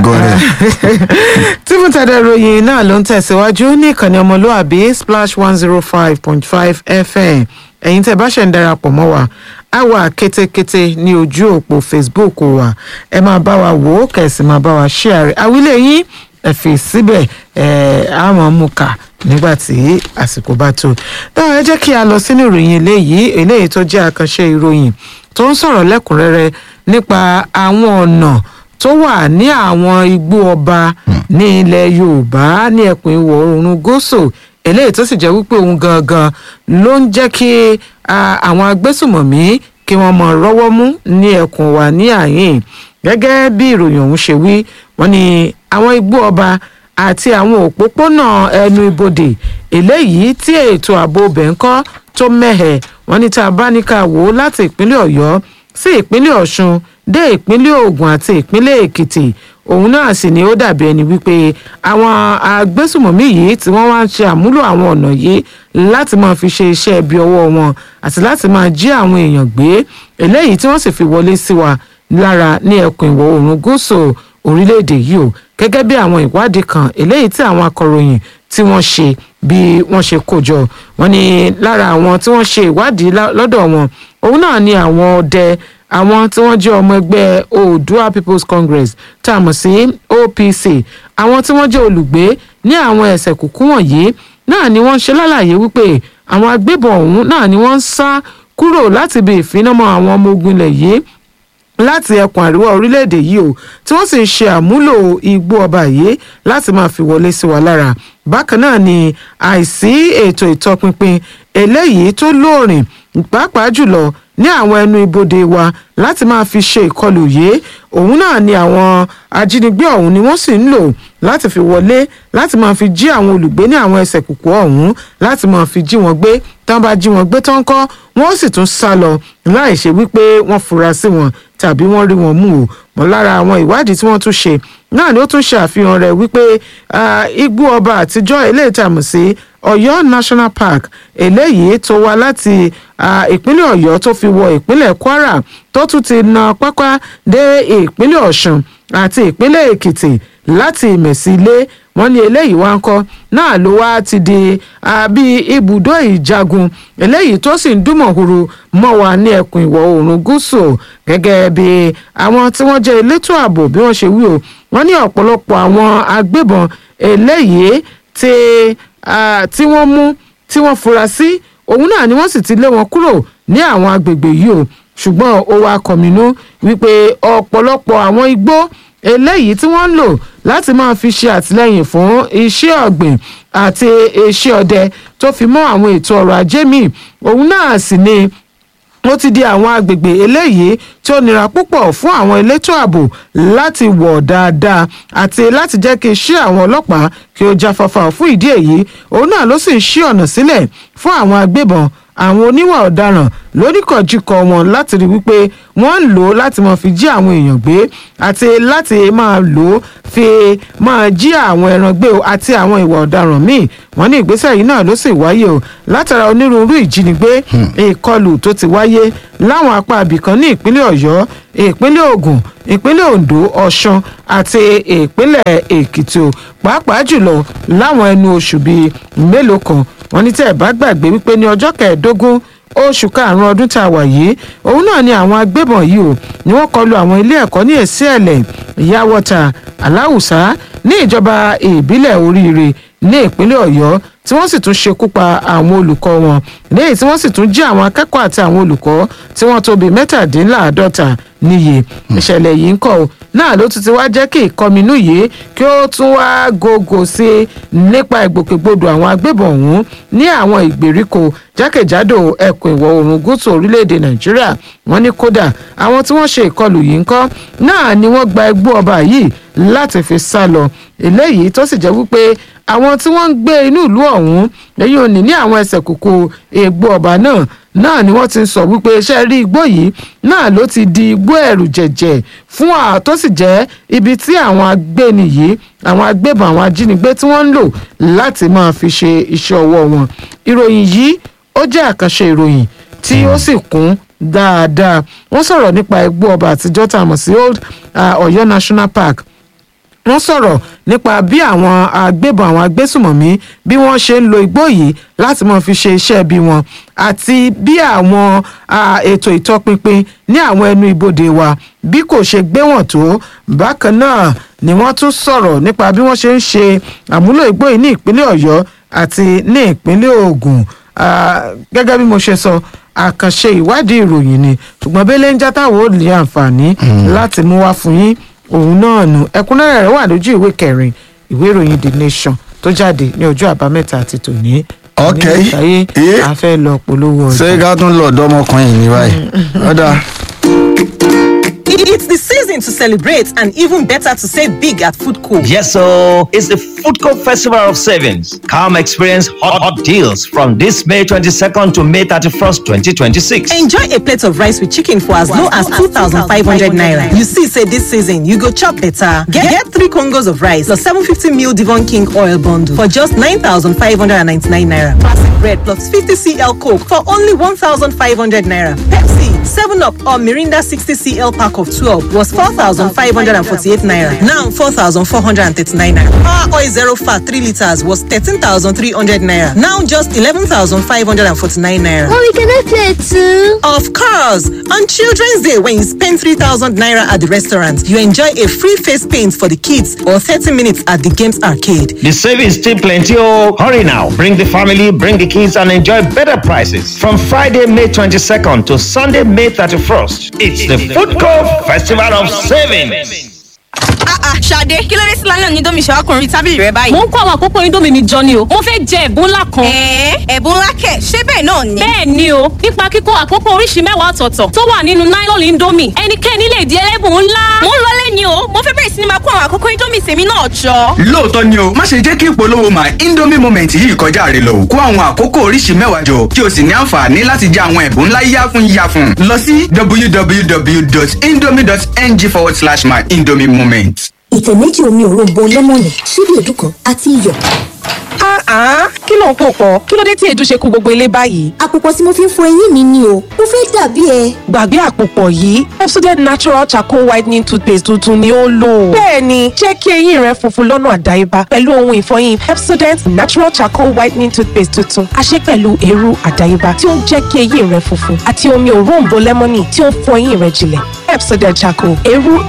gọrẹ. tìmùtàdé ròyìn náà ló ń tẹ̀síwájú ní ìkànnì ọmọlúàbí splash one zero five point five fm ẹ̀yin tẹ́ bá ṣe ń darapọ̀ mọ́ wa á wà kétékété ní ojú òpó facebook wa ẹ máa bá wa wò ó kẹ̀sì máa bá wa share àwílé yín ẹ fi síbẹ̀ ẹ á máa mú kà nígbà tí àsìkò bá tó. náà ẹ jẹ́ kí a lọ sínú ìròyìn eléyìí eléyìí tó jẹ́ àkànṣe ìròyìn tó ń sọ̀rọ̀ lẹ́kùnrẹ́rẹ́ nípa àwọn ọ̀nà tó wà ní àwọn igbó ọba ní ilẹ̀ yorùbá ní ẹkùn ìwọ̀ oòrùn gúúsù eléyìí tó sì jẹ́ wípé òun gangan ló ń jẹ́ kí ah, àwọn agbésùmọ̀mí kí wọ́n mọ̀ rọ́wọ́ mú ní ẹkùn wa ní àyìn gẹ́gẹ́ bí ìròyìn ọ̀hún ṣe wí wọ́n ní àwọn igbó ọba àti àwọn òpópónà ẹnu ibodè eléyìí tí ètò ààbò bẹ̀ ń kọ́ tó mẹ́hẹ̀ wọ́n ní tá a bá ní ká wò ó láti ìpínlẹ̀ ọ̀yọ́ sí ìpínlẹ̀ ọ̀ṣun dé ìpínlẹ̀ ògùn àti ìpínlẹ̀ èkìtì òun náà sì ni ó dàbí ẹni wípé àwọn agbésùmọ̀mí yìí tí wọ́n wá ń ṣe àmúlò àwọn ọ̀nà yìí láti máa fi ṣe iṣẹ́ ibi ọwọ́ wọn àti láti máa jí àwọn èèyàn gbé eléyìí tí wọ́n sì fi wọlé sí wa lára ní ẹkùn ìwọ̀ oòrùn gúúsù orílẹ̀-èdè yìí o gẹ́gẹ́ bí àwọn ìwádìí kan eléyìí tí àwọn akọ̀ròyìn tí wọ́n ṣe bí wọ́n ṣe kó jọ wọ́n ní lára àwọn tí wọ́n ṣe ìwádìí lá- lọ́dọ̀ wọn òun náà ni àwọn ọdẹ àwọn tí wọ́n jẹ́ ọmọ ẹgbẹ́ oodua people's congress tá a mọ̀ sí opc àwọn tí wọ́n jẹ́ olùgbé ní àwọn ẹ̀sẹ̀ kúkú wọ̀nyí náà ni wọ́n ṣe lálàyé wípé àwọn agbébọn ọ̀hún náà ni wọ́n ń sá kúrò láti ibi ìfinamọ́ àwọn ọmọ ogun ilẹ̀ yìí láti ẹkùn àríwá orílẹ̀-èdè yìí o tí wọ́n sì ń ṣe àmúlò igbó ọba yìí láti máa fi wọlé sí wa lára bákan náà ni àìsí ètò ìtọpinpin eléyìí tó lóòrìn pàápàá jùlọ ní àwọn ẹnu ibodè wa láti máa fi ṣe ìkọlù yìí òun náà ni àwọn ajínigbé ọ̀hún ni wọ́n sì ń lò láti fi wọlé láti máa fi jí àwọn olùgbé ní àwọn ẹsẹ̀ kùkú ọ̀hún láti máa fi jí wọn gbé tán bá jí wọn gbé tán kọ́ wọ́n sì tún sá lọ láì ṣe wípé wọ́n fura sí wọn tàbí wọ́n rí wọn mú o mọ́ lára àwọn ìwádìí tí wọ́n tún ṣe náà ni ó tún ṣe àfihàn rẹ̀ wípé ah, igbó ọba àtijọ́ eléyìí tá a mọ̀ sí ọ̀yọ́ national park eléyìí tó wá láti ah, ìpínlẹ̀ ọ̀yọ́ tó fi wọ ìpínlẹ̀ kwara tó tún ti na pápá dé ìpínlẹ̀ ọ̀ṣun àti ìpínlẹ̀ èkìtì láti ìmẹ̀sílẹ̀ wọ́n ní eléyìí wá ń kọ́ náà ló wá ti di àbí ibùdó ìjagun eléyìí tó sì ń dúnmọ̀húrú mọ́ wa ní ẹkùn ìwọ̀ oòrùn gúúsù gẹ́gẹ́ bí àwọn tí wọ́n jẹ́ elétò ààbò bí wọ́n ṣe wí o wọ́n ní ọ̀pọ̀lọpọ̀ àwọn agbébọn eléyìí tí ah, tí wọ́n mú tí wọ́n fura sí òun náà ni wọ́n sì ti lé wọn kúrò ní àwọn agbègbè yìí o ṣùgbọ́n ó wá kọ̀mínú wípé ọ̀pọ̀lọpọ̀ àwọn igbó eléyìí tí wọ́n ń lò láti máa fi ṣe àtìlẹ́yìn fún iṣẹ́ ọ̀gbìn àti iṣẹ́ ọdẹ tó fi mọ́ àwọn ètò ọrọ̀ ajé míì òun náà sì ni ó ti di àwọn agbègbè eléyìí tí ó nira púpọ̀ fún àwọn elétò ààbò láti wọ̀ dáadáa àti láti jẹ́ kí iṣẹ́ àwọn ọlọ́pàá kí ó jáfáfá fún ìdí èyí òun náà ló sì ń ṣí ọ̀nà sílẹ̀ fún àwọn agbébọn àwọn oníwà ọ̀daràn lóníkọ̀jìkọ̀ wọn láti rí wípé wọ́n ń lò ó láti máa fi jí àwọn èèyàn gbé àti láti máa lò ó fi máa jí àwọn ẹran gbé o àti àwọn ìwà ọ̀daràn míì wọ́n ní ìgbésẹ̀ yìí náà ló sì wáyé o látara onírúurú ìjínigbé ìkọlù tó ti wáyé láwọn apá abìkan ní ìpínlẹ̀ ọ̀yọ́ ìpínlẹ̀ ògùn ìpínlẹ̀ ondo ọ̀ṣun àti ìpínlẹ̀ èkìtì o pàápàá jùlọ láwọn ẹnu oṣù bíi mélòó kan wọ́n ní tẹ́ ẹ̀ bá gbàgbé wípé ní ọjọ́ kẹẹ̀ẹ́dógún oṣù karùnún ọdún tá a wà yìí òun náà ni àwọn agbébọn yìí o ni wọ́n kọlu àwọn ilé ẹ̀kọ́ ní èsì ẹ̀lẹ̀ ìyáwọ́ta aláwùsá ní ìjọba ìbílẹ̀ oríire ní ìpínlẹ̀ ọ̀yọ́ tí wọ́n sì tún ṣekú pa àwọn olùkọ́ wọn léyìí tí wọ́n sì tún jí àwọn akẹ́kọ̀ọ́ àti àwọn olùkọ́ tí wọ́n tó bíi mẹ́tàdínláàádọ́ta níye ìṣẹ̀lẹ̀ yìí ń kọ́ ọ náà ló tún ti wá jẹ́ kí ìkọminú yìí kí ó tún wá gògò sí i nípa ìgbòkègbodò àwọn agbébọn ọ̀hún ní àwọn ìgbèríko jákèjádò ẹkùn ìwọ̀ oòrùn gúúsù orílẹ̀-èdè nàìjíríà wọ́n ní kódà àwọn tí wọ́n ṣe ìkọlù yìí ń kọ́ náà ni wọ́n gba ẹgbẹ́ ọba yìí láti fi sá lọ eléyìí tó sì jẹ́ wípé àwọn tí wọ́n ń gbé inú ìlú ọ̀hún lẹ́yìn òní ní àwọn ẹsẹ̀ kòkó egbò ọba náà náà ni wọ́n ti ń sọ wípé iṣẹ́ rí igbó yìí náà ló ti di igbó ẹ̀rù jẹ̀jẹ̀ fún à tó sì jẹ́ ibi tí àwọn agbéni yìí àwọn agbébọn àwọn ajínigbé tí wọ́n ń lò láti máa fi ṣe iṣẹ́ ọwọ́ wọn ìròyìn yìí ó jẹ́ àkànṣe ìròyìn tí ó sì kún dáadáa wọ́n sọ̀rọ̀ nípa igbó ọba àtijọ́ tá a mọ̀ sí old uh, ọ̀yọ́ national park wọ́n sọ̀rọ̀ nípa bí àwọn agbébọn àwọn agbésùmọ̀mí bí wọ́n ṣe ń lo igbó yìí láti máa fi ṣe iṣẹ́ bí wọn àti bí àwọn ah, ètò ìtọpinpin ní àwọn ẹnu ibodè wa bí kò ṣe gbé wọn tó bákan náà ni wọ́n tún sọ̀rọ̀ nípa bí wọ́n ṣe ń ṣe àmúlò igbó yìí ní ìpínlẹ̀ ọ̀yọ́ àti ní ìpínlẹ̀ ògùn Ah, gẹ́gẹ́ bí mo ṣe sọ àkànṣe ìwádìí ìròyìn ni ṣùgbọ́n bẹ́lẹ̀ ń játáwó ò ní àǹfààní láti mú wá fún yín òun náà nù ẹ̀kúnrẹ́rẹ́ rẹ̀ wà lójú ìwé kẹrin ìwé ìròyìn the nation tó jáde ní ọjọ́ àbámẹ́ta àti tòní. Ok. ní ìtàyé Eh. a fẹ́ lọ polówó ọjà. ṣé ká tún lọ ọ̀dọ́ ọmọkùnrin yìí ní báyìí ọ̀dà It's the season to celebrate and even better to save big at Food Co. Yes, so it's the Food Court Festival of Savings. Come experience hot, hot deals from this May 22nd to May 31st, 2026. Enjoy a plate of rice with chicken for as low as 2,500 naira. You see, say this season, you go chop better. Get, get three Congos of rice plus 750 ml Devon King oil bundle for just 9,599 naira. Classic bread plus 50 cl Coke for only 1,500 naira. Pepsi, 7 Up or Mirinda 60 cl pack of 12 was 4,548 naira. Now 4,439 naira. Power oil zero fat 3 liters was 13,300 naira. Now just 11,549 naira. Mommy, can I play too? Of course! On Children's Day, when you spend 3,000 naira at the restaurant, you enjoy a free face paint for the kids or 30 minutes at the games arcade. The savings still plenty. Oh, hurry now. Bring the family, bring the kids, and enjoy better prices. From Friday, May 22nd to Sunday, May 31st. It's the Food Court Festival of Savings. Ah ah, Ṣadé, kí ló dé sí lálẹ́ òní domi ṣàkùnrin tábìlì rẹ báyìí? mo ń kó àwọn àkókò indomie mi jọ ni o mo fẹ́ jẹ ẹ̀bùn ńlá kan. Ẹ̀ẹ́ ẹ̀bùn ńlá kẹ̀, ṣé bẹ́ẹ̀ náà ni? bẹ́ẹ̀ ni o nípa kíkó àkókò oríṣi mẹ́wàá ọ̀tọ̀ọ̀tọ̀ tó wà nínú nylon indomie ẹnikẹ́ni lè di ẹlẹ́bùn ńlá. Mo ń lọlé ni o, mo fẹ́ bẹ̀rẹ̀ sí ni máa kó àwọn àkókò Indomie tèmi náà jọ. lóòótọ́ ni o má ṣe jẹ́ kí ìpolówó my indomie moment yìí kọjá rẹ lọ kó àwọn àkókò oríṣi mẹ́wàá jọ kí o sì ní àǹfààní láti jẹ àwọn ẹ̀bùn ńlá yíyá fún yíyá fún lọ sí www.indomie.ng forward slash my indomie moment. ìtẹ̀ méjì omi òróǹbó lẹ́mọ̀nì ṣíbí èédú kan àti iyọ̀. Ah, kí ló ń pò pọ̀? Kí ló dé tí èédú ṣe kú gbogbo ilé báyìí? àpòpọ̀ tí mo fi ń fọ eyín mi ni o mo fẹ́ dàbí ẹ. Gbàgbé àpòpọ̀ yìí, Pepsodent Natural Charcoal Whitening Toothpaste tuntun ni ó lò. Bẹ́ẹ̀ni, jẹ́ kí eyín rẹ funfun lọ́nà àdáyébá pẹ̀lú ohun ìfọyín Pepsodent Natural Charcoal Whitening Toothpaste tuntun. A ṣe pẹ̀lú eérú àdáyébá tí ó ń jẹ́ kí eyín rẹ funfun àti omi òróǹbó lẹ́mọ́nì tí ó ń fọ eyín rẹ jinlẹ̀. Pepsodent Charcoal, eérú